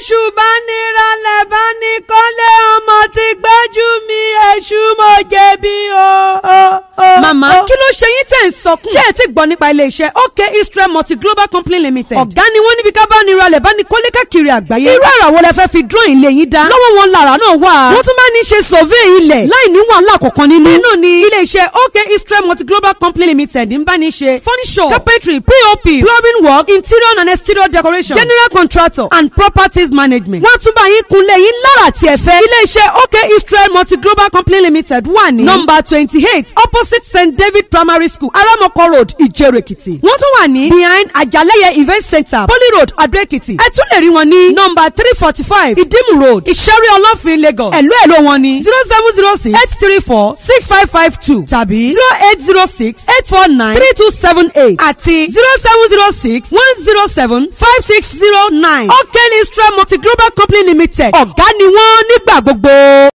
èṣù bá ní ralẹ̀ bá ní kọ́lé ọmọ ti gbẹ́jú mi èṣù mo jẹ̀bi o. màmá kí ló ṣe yín tẹ̀ ń sọkún. ṣé ẹ ti gbọ́ nípa ilé-iṣẹ́ OK Israel multi global company limited. ọ̀gá ni wọ́n níbi ká bá ní ralẹ̀ bá ní kọ́lé káàkiri àgbáyé. irú àrà wo lẹ fẹ́ fi dúró ilé yín dá. lọ́wọ́ wọn làrá náà wà. wọ́n tún máa ní ṣe survey ilẹ̀ láì ní wàhálà kọ̀ọ̀kan nínú. nínú ni ilé-iṣẹ́ OK Israel multi global company limited ń bá ní ṣe furniture carpentry pop plumbing work interior and exterior decoration general contractor and properties management. wọ́n tún bá yín kunlé yín lára tí ẹ fẹ́. ilé-iṣẹ́ OK Israel multi global company limited wà ní. nọ́mbà twenty eight opposite st david primary school aramoko road ìjẹ̀rò èkìtì. wọ́n tún wà ní behind àjàlẹ́yẹ event center poly road adó èkìtì. ẹ tún lè rí wọn ní nọ́mbà three forty five ìdímù road ìṣẹ́rí ọlọ́fin lagos. ẹ̀lú ẹ̀lú wọn ní zero seven zero six eight three four six five five two tàbí zero eight zero six eight four nine three two seven eight àti zero seven zero six one zero seven five six zero nine. OK Israel multi global company limited ọ̀gá ni wọ́n nígbà gbogbo.